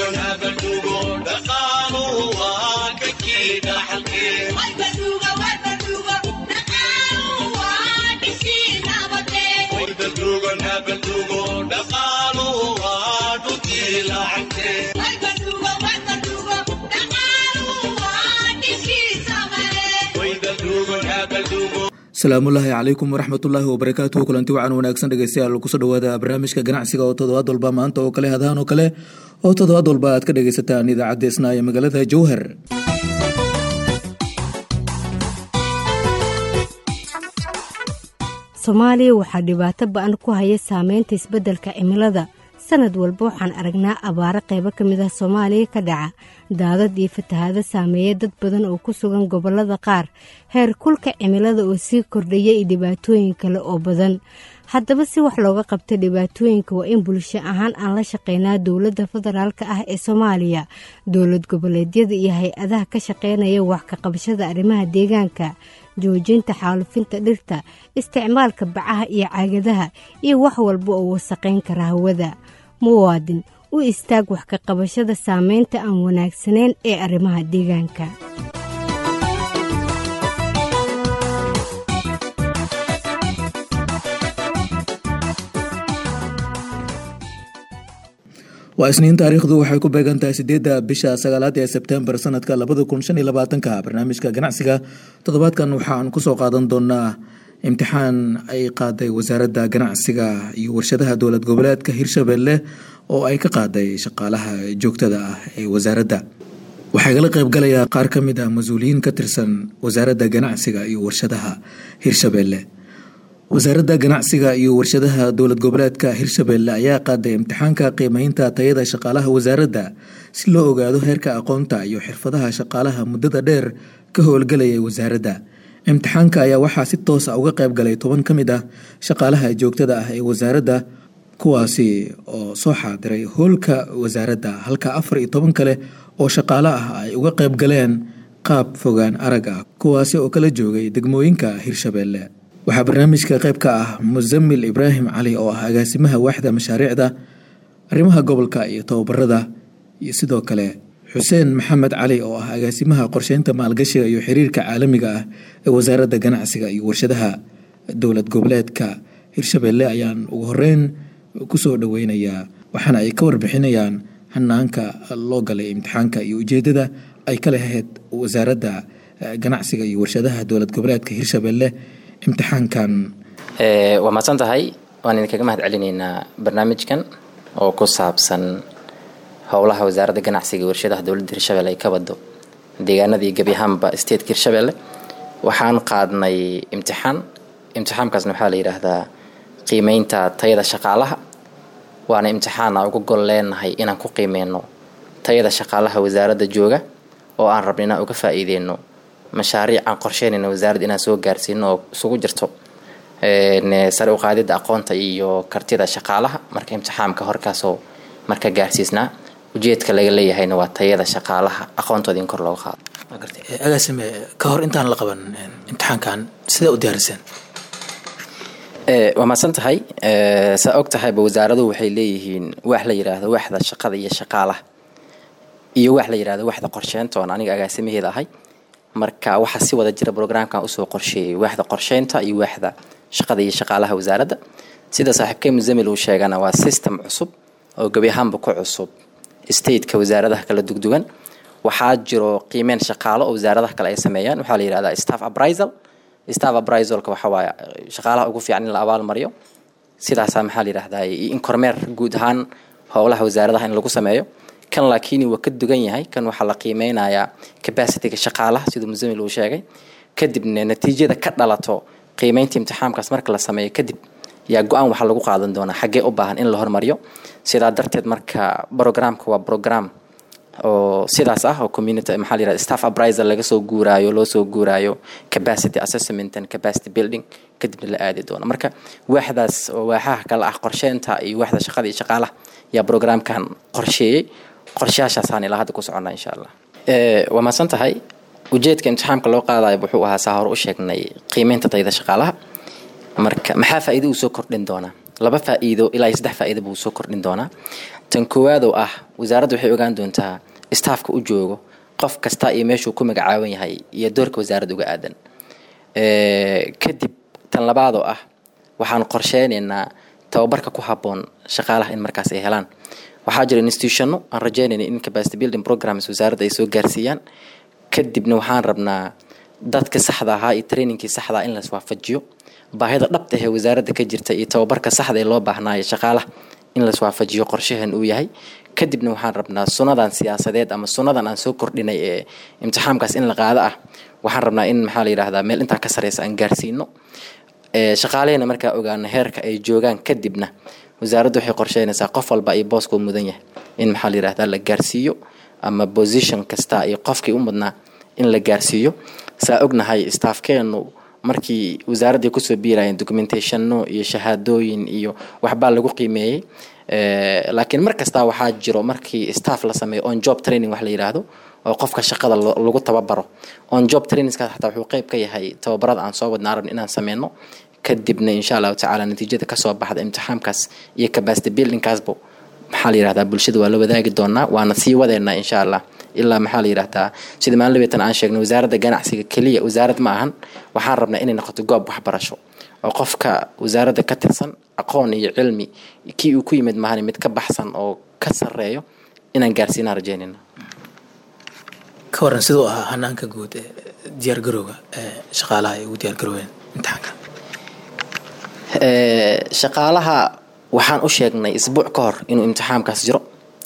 asalaamullaahi calaykum waraxmatullaahi wabarakaatuhu kulanti wacan wanaagsan dhegeystayaal kusoo dhawaada barnaamijka ganacsiga oo toddobaad walba maanta oo kale hadahan oo kale oo toddobaad walba aad ka dhegeysataan idaacadda isnaa ee magaalada jowhar soomaaliya waxaa dhibaato ba-an ku haya saameynta isbeddelka cimilada sanad walba waxaan aragnaa abaaro qaybo ka mid ah soomaaliya ka dhaca daadad iyo fatahaado saameeya dad badan oo ku sugan gobollada qaar heer kulka cimilada oo sii kordhaya iyo dhibaatooyin kale oo badan haddaba si wax looga qabta dhibaatooyinka waa in bulsho ahaan aan la shaqeynaa dowladda federaalk ah ee soomaaliya dowlad goboleedyada iyo hay-adaha ka shaqeynaya wax ka qabashada arrimaha deegaanka joojinta xaalufinta dhirta isticmaalka bacaha iyo caagadaha iyo wax walba oo wasaqayn kara hawada muwaadin u istaag wax ka qabashada saameynta aan wanaagsanayn ee arrimaha deegaanka waa isniin taariikhdu waxay ku beegan tahay sideedda bisha sagaalaad ee sebtembar sanadka labada kun shan iyo labaatanka barnaamijka ganacsiga toddobaadkan waxaan kusoo qaadan doonaa imtixaan ay qaaday wasaaradda ganacsiga iyo warshadaha dowlad goboleedka hirshabelle oo ay ka qaaday shaqaalaha joogtada ah ee wasaaradda waxaa igala qaybgalaya qaar ka mid ah mas-uuliyiin ka tirsan wasaaradda ganacsiga iyo warshadaha hirshabelle wasaaradda ganacsiga iyo warshadaha dowlad goboleedka hirshabelle ayaa qaaday imtixaanka qiimeynta tayada shaqaalaha wasaaradda si loo ogaado heerka aqoonta iyo xirfadaha shaqaalaha muddada dheer ka howlgelaya wasaaradda imtixaanka ayaa waxaa si toosa uga qayb galay toban ka mid ah shaqaalaha joogtada ah ee wasaaradda kuwaasi oo soo xaadiray howlka wasaaradda halka afar iyo toban kale oo shaqaale ah ay uga qayb galeen qaab fogaan arag ah kuwaasi oo kala joogay degmooyinka hirshabelle waxaa barnaamijka qayb ka ah musamil ibraahim cali oo ah agaasimaha waaxda mashaariicda arrimaha gobolka iyo tababarada iyo sidoo kale xuseen maxamed cali oo ah agaasimaha qorsheynta maalgashiga iyo xiriirka caalamiga ah ee wasaaradda ganacsiga iyo warshadaha dowlad goboleedka hirshabelle ayaan ugu horeyn kusoo dhoweynayaa waxaana ay ka warbixinayaan hanaanka loo galay imtixaanka iyo ujeedada ay ka lahayd wasaaradda ganacsiga iyo warshadaha dowlad goboleedka hirshabelle imtixaankan waa mahadsan tahay waan idinkaga mahad celinaynaa barnaamijkan oo ku saabsan howlaha wasaaradda ganacsiga iyo warshadaha dowladda hirshabelle ay ka wado deegaanadii gebi ahaanba stateka hirshabelle waxaan qaadnay imtixaan imtixaankaasna waxaa la yidhaahdaa qiimeynta tayada shaqaalaha waana imtixaana uga gol leenahay inaan ku qiimeyno tayada shaqaalaha wasaaradda jooga oo aan rabna inaan uga faa-iideyno mashaariic aan qorsheynayna wasaaradda inaan soo gaarsiino oo isugu jirto sare uqaadida aqoonta iyo kartida shaqaalaha marka imtixaamka horkaasoo marka gaarsiisnaa ujeedka laga leeyahayna waa tayada shaqaalaha aqoontooda in kor looga qaado agaasime ka hor intaan la qaban imtixaankan sidee u diyaariseen waa mahadsan tahay saa og tahayba wasaaraduhu waxay leeyihiin wax la yidhaahdo waxda shaqada iyo shaqaalaha iyo wax la yidhahdo waxda qorsheynta oon aniga agaasimaheeda ahay marka waxaa si wada jira brograamkan usoo qorsheeyay waaxda qorsheynta iyo waaxda shaqada iyo shaqaalaha wasaaradda sida saaxiibkey musamil uu sheegana waa system cusub oo gebi ahaanba ku cusub stateka wasaaradaha kala dugdugan waxaa jiro qiimeyn shaqaalo oo wasaaradaha kale ay sameeyaan waxaa la yihahdaa staff aprisal staff aprizalka waxa waaye shaqaalaha ugu fiican in la abaal mariyo sidaasaa maxaa la yidhahdaa in kormeer guud ahaan howlaha wasaaradaha in lagu sameeyo kan laakiin waa ka dugan yahay kan waxaa la qiimeynayaa capacityga shaqaalaha siduu musamil uu sheegay kadibna natiijada ka dhalato qiimeynta imtixaamkaas marka la sameeyo kadib yaa go-aan waxaa lagu qaadan doonaa xaggee u baahan in la hormariyo sidaa darteed marka programka waa program oo sidaas ah oo community maxaa la yihahda staff aprisal laga soo guuraayo loo soo guuraayo capacity assessment and capacity building kadibna la aadi doono marka waaxdaas oo waaxaha kale ah qorsheynta iyo waaxda shaqada iyo shaqaalaha yaa programkan qorsheeyey qorshayaashaasaan ilaa hadda ku soconnaa insha allah waa mahadsan tahay ujeedka imtixaamka loo qaadayo wuxuu ahaa saa hore u sheegnay qiimeynta tayada shaqaalaha marka maxaa faa'iido uu soo kordhin doonaa laba faa'iido ilaa iyo saddex faa'iido buu soo kordhin doonaa tan koowaad oo ah wasaaradda waxay ogaan doontaa staafka u joogo qof kasta iyo meeshuu ku magacaaban yahay iyo doorka wasaaradda uga aadan kadib tan labaad oo ah waxaan qorsheynaynaa tababarka ku habboon shaqaalaha in markaas ay helaan waxaa jira institutionno aan rajeynayna in capacity building programs wasaaradda ay soo gaarsiiyaan kadibna waxaan rabnaa dadka saxda ahaa iyo trainingkii saxda in las waafajiyo baahida dhabta ahee wasaaradda ka jirta iyo tababarka saxda ee loo baahnaayo shaqaalaha in las waafajiyo qorshahan uu yahay kadibna waxaan rabnaa sunadan siyaasadeed ama sunadan aan soo kordhinay ee imtixaamkaas in la qaado ah waxaan rabnaa in maxaa la yidhahdaa meel intaa ka sareysa aan gaarsiino shaqaalehena markaa ogaano heerka ay joogaan kadibna wasaaraddu waxay qorsheynaysaa qof walba iyo booskuu mudan yahay in maxaa la yidhahdaa la gaarsiiyo ama position kasta iyo qofkii u mudnaa in la gaarsiiyo saa ognahay staafkeenu markii wasaaraddii kusoo biirayeen documentationno iyo shahaadooyin iyo waxbaa lagu qiimeeyey laakiin mar kastaa waxaa jiro markii staff la sameeyo on job training wax la yidhaahdo oo qofka shaqada lagu tababaro on job trainingskaas xataa wuxuu qeyb ka yahay tababarada aan soo wadna arabn inaan sameyno kadibna insha allahu tacaala natiijada kasoo baxda imtixaamkaas iyo capacity buildingkaasba maxaa la yidhahdaa bulshada waa la wadaagi doonaa waana sii wadeynaa insha allah ilaa maxaa la yidhahdaa sida maalin labeetan aan sheegnay wasaaradda ganacsiga keliya wasaarad ma ahan waxaan rabnaa inay noqoto goob waxbarasho oo qofka wasaaradda ka tirsan aqoon iyo cilmi kii uu ku yimid maahan mid ka baxsan oo ka sareeyo inaan gaarsiinaan rajeynayna ka waran siduu ahaa hanaanka guud ee diyaargarowga ee shaqaalaha ay ugu diyaargaroobeen imtixaanka shaqaalaha waxaan u sheegnay isbuuc ka hor inuu imtixaamkaas jiro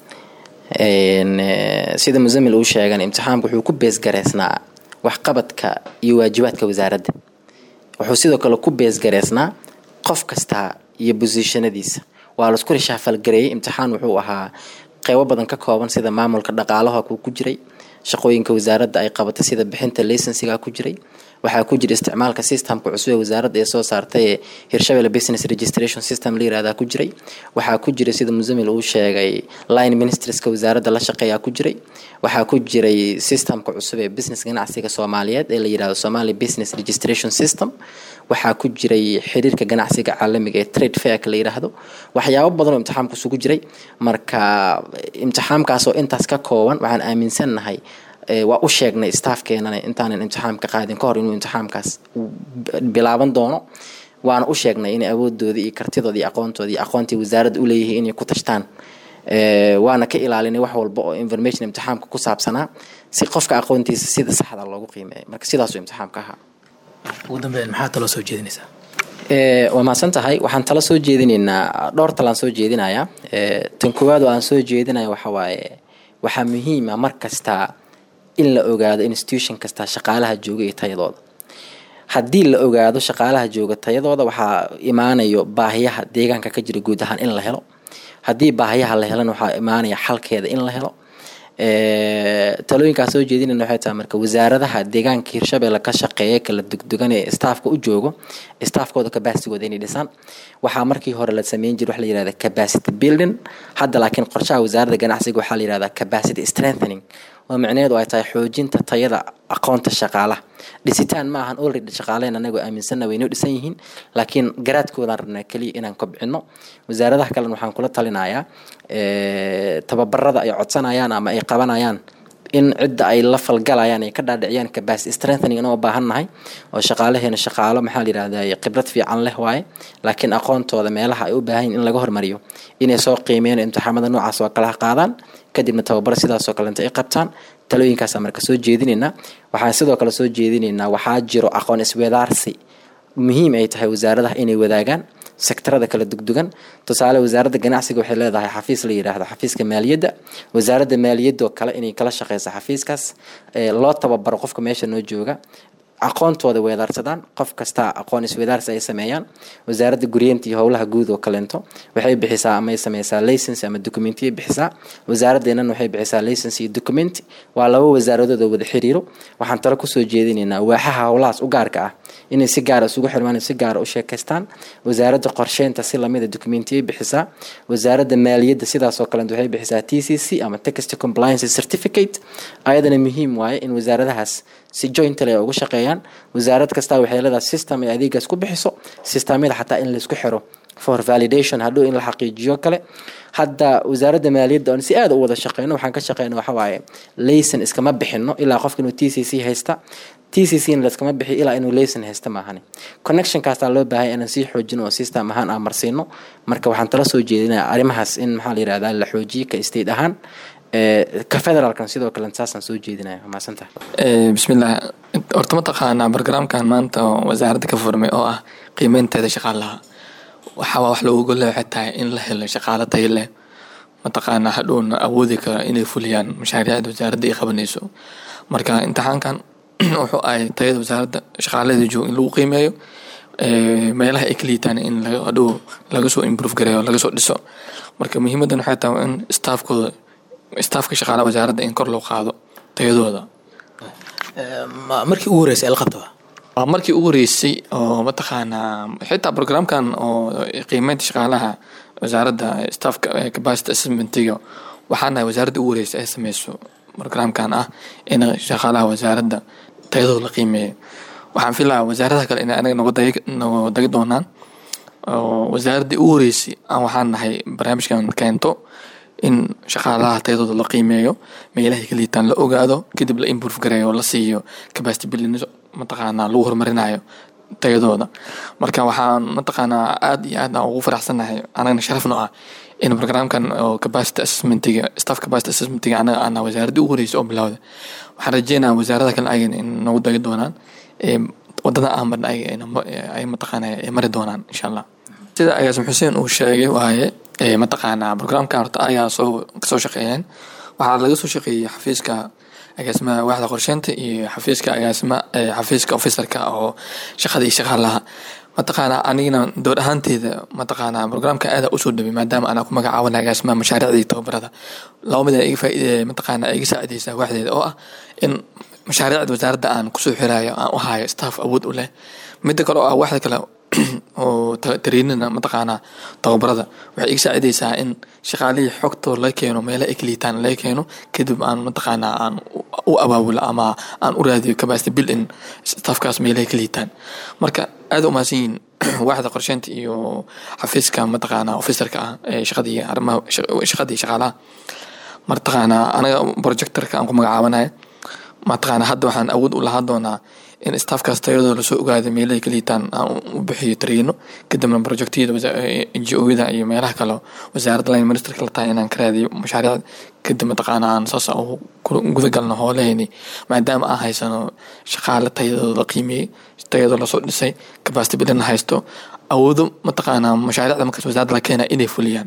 sida musamil uu sheegan imtixaamka wuxuu ku beesgareysnaa waxqabadka iyo waajibaadka wasaaradda wuxuu sidoo kale ku beesgareysnaa qof kasta iyo bosishanadiisa waa laisku rishaafalgareeyey imtixaan wuxuu ahaa qeybo badan ka kooban sida maamulka dhaqaalaha kuu ku jiray shaqooyinka wasaaradda ay qabatay sida bixinta laysensiga ku jiray waxaa ku jira isticmaalka systemka cusub ee wasaaradda ee soo saartay ee hirshabelle business registration system la yirahdaa ku jiray waxaa ku jira sida musamil uu sheegay line ministerska wasaaradda la shaqeeyaa ku jiray waxaa ku jiray systemka cusub ee business ganacsiga soomaaliyeed ee la yirahdo somali business registration system waxaa ku jiray xiriirka ganacsiga caalamiga ee trade fairka la yiraahdo waxyaabo badan oo imtixaamka isugu jiray marka imtixaamkaasoo intaas ka kooban waxaan aaminsannahay waa u sheegnay staafkeenana intaanan imtixaamka qaadin ka hor inuu imtixaamkaas bilaaban doono waana u sheegnay inay awoodooda iyo kartidooda iyo aqoontooda iyo aqoontii wasaaradda u leeyihiin inay ku tashtaan waana ka ilaalinay wax walba oo information imtixaamka ku saabsanaa si qofka aqoontiisa sida saxda loogu qiimeeyo marka sidaasuu imtixaamka ahaa ugu dambeyn maxaa taloo soo jeedinaysaa waa mahadsan tahay waxaan tala soo jeedinaynaa dhowr talaan soo jeedinayaa tan koowaad oo aan soo jeedinaya waxa waaye waxaa muhiima mar kasta in la ogaado institution kasta shaqaalaha jooga iyo tayadooda haddii la ogaado shaqaalaha jooga tayadooda waxaa imaanayo baahiyaha deegaanka ka jira guud ahaan in la helo haddii baahiyaha la helana waxaa imaanaya xalkeeda in la helo talooyinkaa soo jeedinayna waxay tahay marka wasaaradaha deegaanka hirshabelle ka shaqeeya kala dugdugan ee staafka u joogo staafkooda capacitigooda inay dhisaan waxaa markii hore la sameyn jira wax la yirahda capacity building hadda laakiin qorshaha wasaaradda ganacsiga waxaa la yirahdaa capacity strengthening oo micnaheedu ay tahay xoojinta tayada aqoonta shaqaalaha dhisitaan ma ahan already shaqaaleen anagoo aaminsanna waynoo dhisan yihiin laakiin garaadkoodaan rabnaa keliya inaan kobcino wasaaradaha kalena waxaan kula talinayaa tababarada ay codsanayaan ama ay qabanayaan in cidda ay la falgalayaan ay ka dhaadhiciyaan capacity strengthening inoo baahan nahay oo shaqaalaheena shaqaalo maxaa la yirahdaa khibrad fiican leh waaye laakiin aqoontooda meelaha ay u baahan yihin in laga hormariyo inay soo qiimeeyaan imtixaamada noocaas oo kalaha qaadaan kadibna tababaro sidaasoo kalenta ay qabtaan talooyinkaasa marka soo jeedinaynaa waxaan sidoo kale soo jeedinaynaa waxaa jiro aqoon iswadaarsi muhiim ay tahay wasaaradaha inay wadaagaan sektarada kala dugdugan tusaale wasaaradda ganacsiga waxay leedahay xafiis la yidhaahdo xafiiska maaliyadda wasaaradda maaliyadoo kale inay kala shaqeyso xafiiskaas loo tababaro qofka meesha noo jooga aqoontooda weedaarsadaan qof kasta aqoon iswedaarsi ay sameeyaan wasaaradda guryeenta iyo howlaha guud oo kaleento waxay bixisaa ama ay sameysaa license ama documentiya bixisaa wasaaradeennan waxay bixisaa license iyo document waa laba wasaaradood oo wada xiriiro waxaan talo kusoo jeedinaynaa waaxaha howlahaas u gaarka ah inay si gaara isugu xirmaan si gaara u sheekaystaan wasaaradda qorsheynta si lamida documentiyay bixisaa wasaaradda maaliyadda sidaasoo kaleent waxay bixisaa t c c ama text compliance certificate ayadana muhiim waaye in wasaaradahaas si jointly ay ugu shaqeeyaan wasaarad kasta waxay leedahay system ay adeegaas ku bixiso systemyada xataa in laysku xiro for validation hadhow in la xaqiijiyo kale hadda wasaaradda maaliyadda oon si aada u wada shaqeyno waxaan ka shaqeyna waxa waaye layson iskama bixino ilaa qofka inuu t c c haysta t c c na laskama bixiyo ilaa inuu layson haysta maahani connectionkaasaa loo baahay inaan sii xoojino oo system ahaan aan marsiino marka waxaan tala soo jeedinaya arrimahaas in maxaa la yirahdaa la xoojiyo ka state ahaan ka federaalkan sidoo kale saasaan soo jeedinaya mahadsantaha bismillaah horta mataqaanaa barogaraamkan maanta oo wasaaradda ka furmay oo ah qiimeynteeda shaqaalaha waxaa wax loogu leexay tahay in la helo shaqaalo tayo leh mataqaanaa hadhowna awoodi kara inay fuliyaan mashaariicda wasaaradda ay qabanayso marka imtixaankan wuxuu ahay tayada wasaaradda shaqaalaheeda jooga in lagu qiimeeyo meelaha ay ka liitaan in hadhow laga soo improve gareeyo laga soo dhiso marka muhiimadan waxay tahay in staafkooda staafka shaqaalaha wasaaradda in kor loo qaado tayadooda markii ugu horeysay la qabta waa markii ugu horeysay oo mataqaanaa xitaa programkan oo qiimeynta shaqaalaha wasaaradda staffka capacity assessmentiga waxaana wasaaradda ugu horeysay ay sameyso programkan ah in shaqaalaha wasaaradda tayadooda la qiimeeyo waxaan filayaa wasaaradaha kale inay anaga nogo dagi doonaan oo wasaaraddii ugu horeysay aan waxaan nahay barnaamijkan keento in shaqaalaha tayadooda la qiimeeyo meelahay ka liitaan la ogaado kadib la improve gareeyo la siiyo capacity building mataqaanaa lagu horumarinayo tayadooda marka waxaan mataqaanaa aad iyo aad aan ugu faraxsanahay anagana sharafno ah in programkan oo capacity assessmentiga staff capacity assessmentiga anaga ana wasaaradda ugu horeysa oo bilowda waxaan rajeynaya wasaarada kale ayagana in nagu dagi doonaan wadada aan marna ay mataqaanaa ay mari doonaan insha allah sida agaasim xuseen uu sheegay waaye mataqaanaa programkan horta ayaa soo kasoo shaqeeyeen waxaa laga soo shaqeeyey xafiiska agaasimaha waaxda qorsheynta iyo xafiiska agaasima xafiiska officerka oo shaqada iyo shaqaalaha mataqaanaa anigana door ahaanteeda mataqaanaa programka aada usoo dhaway maadaama anaa ku magacaabana agaasimaha mashaariicda iyo tababarada laba mid iga faa'iide mataqaanaa iga saacideysaa waaxdeeda oo ah in mashaariicda wasaaradda aan kusoo xiraayo aan u hayo staff awood u leh midda kale oo ah waaxda kale oo tariinina mataqaanaa tababarada waxay iga saacideysaa in shaqaalihii xogtoo la keeno meela ay kaliitaan laga keeno kadib aan mataqaanaa aan u abaabulo ama aan u raadiyo capacity building staffkaas meelahay kaliitaan marka aada u mahadsan yihiin waaxda qorsheynta iyo xafiiska mataqaanaa officerka ah ee shaqadii arrimaha shaqadii shaqaalaha mataqaanaa anaga projectorka aan ku magacaabanayo mataqaanaa hadda waxaan awood u lahaa doonaa in staffkaas tayadooda lasoo ogaado meelahay ka liitaan aan u bixiyo tariino kadibna projectyada ngo-yada iyo meelaha kale wasaaradda line ministerka la tahay inaan ka raadiyo mashaariic kadib mataqaana aan saas guda galno hoolahayni maadaama aan haysano shaqaale tayadooda la qiimeeyey tayadoo lasoo dhisay capacity building la haysto awoodo mataqaanaa mashaariicda markaas wasaaradda la keena inay fuliyaan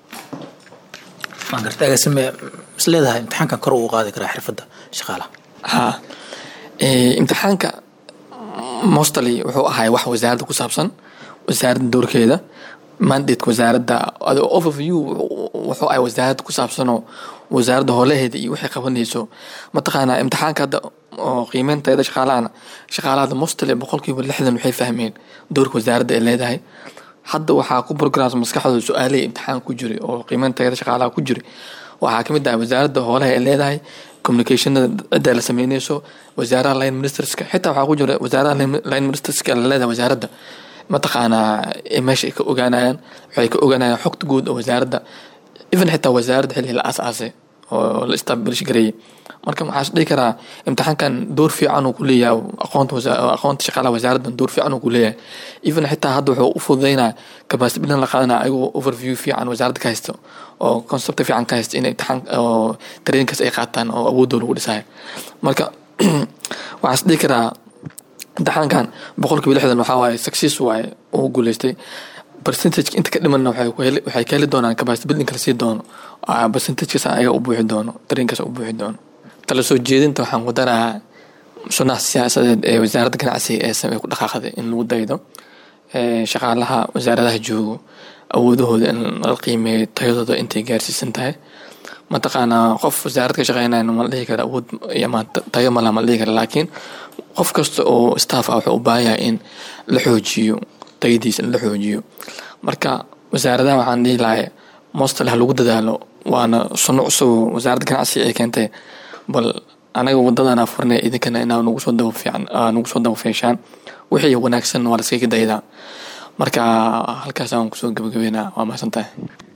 waan garta agaasime is leedahay imtixaankan kor uu qaadi karaa xirfadda shaqaalaha ha imtixaanka mostly wuxuu ahay wax wasaaradda ku saabsan wasaaradda doorkeeda mandate wasaaradda overview wuxuu ahay wasaaradda ku saabsanoo wasaaradda howlaheeda iyo waxay qabanayso mataqaanaa imtixaanka hadda oo qiimeynteeda shaqaalahana shaqaalahada mostly boqolkiiba lixdan waxay fahmeen doorka wasaaradda ay leedahay hadda waxaa ku programs maskaxdooda su-aalihii imtixaan ku jiray oo qiimeynteeda shaqaalaha ku jiray waxaa kamid ah wasaaradda hoolaha ay leedahay communicationada cidda la sameynayso wasaaraha line ministerska xitaa waxaa ku jira wasaaraha line ministerska la leedahay wasaaradda mataqaanaa meesha ay ka ogaanayaan waxay ka ogaanayaan xogta guud oo wasaaradda even xitaa wasaaradda xilli la aasaasay oo la establish gareeyay marka waxaa is dhihi karaa imtixaankan door fiican uu ku leeyahay aqoonta aqoonta shaqaalaha wasaaraddan door fiican uu ku leeyahay even xitaa hadda wuxuu u fududeynaa capacity building la qaadanaya ayagoo overview fiican wasaaradda ka haysto oo concept fiican ka haysto in imtixaan oo tareenkaas ay qaataan oo awoodooda lagu dhisayo marka waxaa is dhihi karaa imtixaankan boqolkiiba lixdan waxaa waaye success waaye uu guuleystay percentage inta ka dhimanna waxay ka heli doonaan capacity building kala sii doono percentagekas ayaga u buuxi doono tareenkaas u buuxi doono tala soo jeedinta waxaan ku darahaa sunaha siyaasadeed ee wasaaradda ganacsiga ee samey ku dhaqaaqday in lagu daydo shaqaalaha wasaaradaha joogo awoodahooda in la qiimeeyo tayadooda intay gaarsiisan tahay mataqaanaa qof wasaarad ka shaqeynaya ma la dhihi kara awood ama tayo malaha ma la dhihi kara laakiin qof kasta oo staff ah wuxuu u baahan yahay in la xoojiyo tayadiisa in la xoojiyo marka wasaaradaha waxaan dhihi lahay mostly ha lagu dadaalo waana sunno cusub wasaaradda ganacsiga ay keentay bal anaga wadadana furnay idinkana inaa nagu soo daba fiican nagu soo daba feeshaan wixii wanaagsan waa laskaga daydaa marka halkaasaan kusoo gabagabeynaa waa mahadsan tahay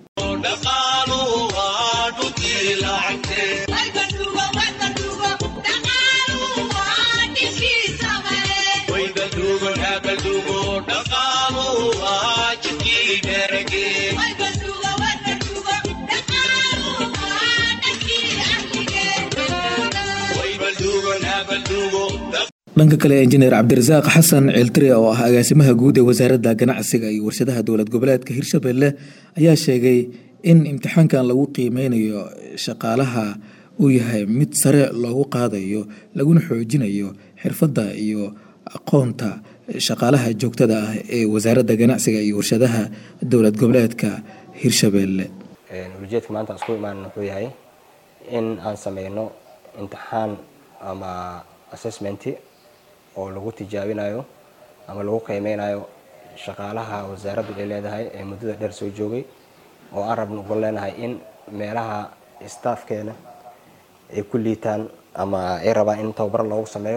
dhanka kale injineer cabdirasaaq xasan ceeltire oo ah agaasimaha guud ee wasaaradda ganacsiga iyo warshadaha dowlad goboleedka hirshabelle ayaa sheegay in imtixaankan lagu qiimeynayo shaqaalaha uu yahay mid sare loogu qaadayo laguna xoojinayo xirfadda iyo aqoonta shaqaalaha joogtada ah ee wasaaradda ganacsiga iyo warshadaha dowlad goboleedka hirshabelle ujeedka maanta aan isku imaan wuxuu yahay in aan sameyno imtixaan ama assessmenti oo lagu tijaabinayo ama lagu qiimeynayo shaqaalaha wasaaraddu ay leedahay ee muddada dheer soo joogay oo aan rabno uga leenahay in meelaha staafkeena ay ku liitaan ama ay rabaan in tababar loogu sameeyo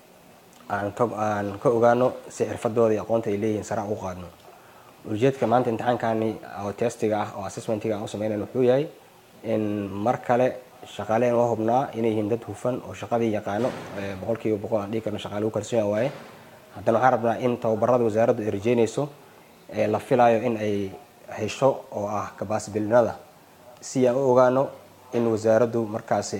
aan ka aan ka ogaano si xirfadooda iyo aqoonta ay leeyihiin sare ugu qaadno ujeedka maanta imtixaankani oo testiga ah oo assessmentiga aan u sameynayno wuxuu yahay in mar kale shaqaalehen waa hubnaa inay yihiin dad hufan oo shaqadii yaqaano boqol kiiba boqol aan dhigi karno shaqaale ugu kalsoon waaye haddana waxaan rabnaa in tababarada wasaaraddu ay rajeynayso ee la filayo in ay hesho oo ah kabaasibilinada si aan u ogaano in wasaaraddu markaasi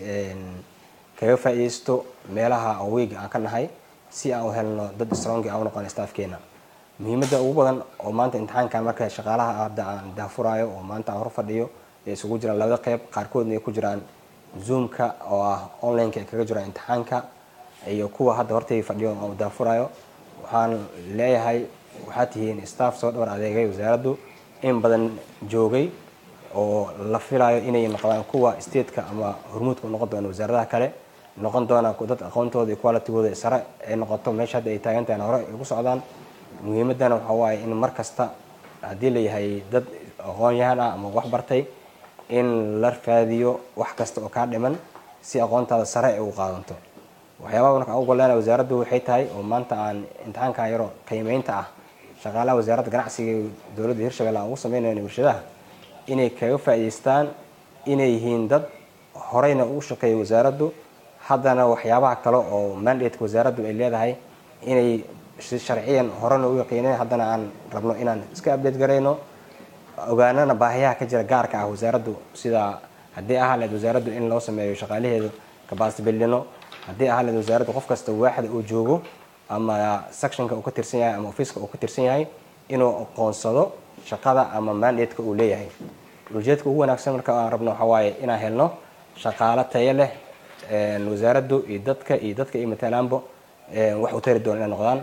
kaga faa'iideysto meelaha oo weega aan ka nahay si aan u helno dad strongi aan u noqon staafkeena muhiimadda ugu badan oo maanta imtixaankan marka shaqaalaha hadda aan daafuraayo oo maanta aan hor fadhiyo ee isugu jiraan labada qeyb qaarkoodna ay ku jiraan zoomka oo ah onlineka ay kaga jiraan imtixaanka iyo kuwa hadda hortay fadhiyo oo daafurayo waxaan leeyahay waxaad tihiin staff soo dhabar adeegay wasaaraddu in badan joogay oo la filayo inay noqdaan kuwa stateka ama hormuudka u noqon doona wasaaradaha kale noqon doona dad aqoontooda iyo qualitygooda sare ay noqoto meesha hadda ay taagan tahan hore ay ugu socdaan muhiimadana waxaa waaye in mar kasta haddii layahay dad aqoon-yahan ah ama wax bartay in la raadiyo wax kasta oo kaa dhiman si aqoontaada sare ay ugu qaadanto waxyaabaha marka ugu golleena wasaaraddu waxay tahay oo maanta aan imtixaanka yaro qiimeynta ah shaqaalaha wasaaradda ganacsiga ee dowladda hirshabelle aan ugu sameynayno warshadaha inay kaga faa'iideystaan inay yihiin dad horeyna ugu shaqeeya wasaaraddu haddana waxyaabaha kale oo mandateka wasaaraddu ay leedahay inay si sharciyan horena u yaqiineen haddana aan rabno inaan iska update garayno ogaanana baahiyaha ka jira gaarka ah wasaaraddu sida haddii ahaa leed wasaaraddu in loo sameeyo shaqaalaheedu kabaasibillino haddii ahaa leed wasaaraddu qof kasta waaxda uu joogo ama sectionka uu ka tirsan yahay ama ofiiska uu ka tirsan yahay inuu aqoonsado shaqada ama mandateka uu leeyahay ujeedka ugu wanaagsan marka aan rabno waxaa waaye inaan helno shaqaalo tayo leh wasaaraddu iyo dadka iyo dadka iyo matalaanbo wax u tari doona inay noqdaan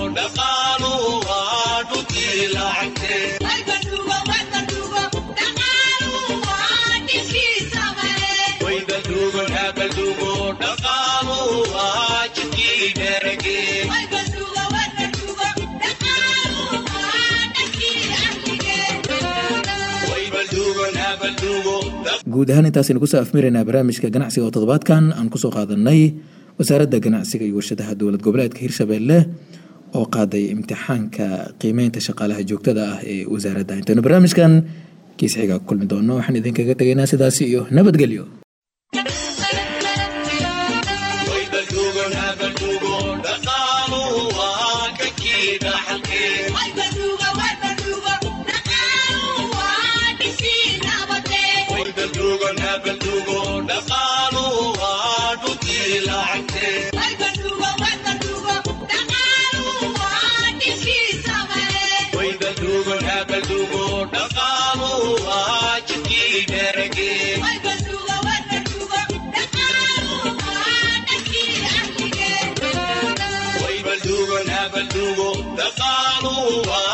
guud ahaan intaasaynu kusoo afmiraynaa barnaamijka ganacsiga oo toddobaadkan aan kusoo qaadanay wasaaradda ganacsiga iyo warshadaha dowlad goboleedka hirshabelle oo qaaday imtixaanka qiimeynta shaqaalaha joogtada ah ee wasaaradda intaynu barnaamijkan kiisxiga ku kulmi doono waxaan idinkaga tegaynaa sidaasi iyo nabadgelyo Dhaqaaluhu waa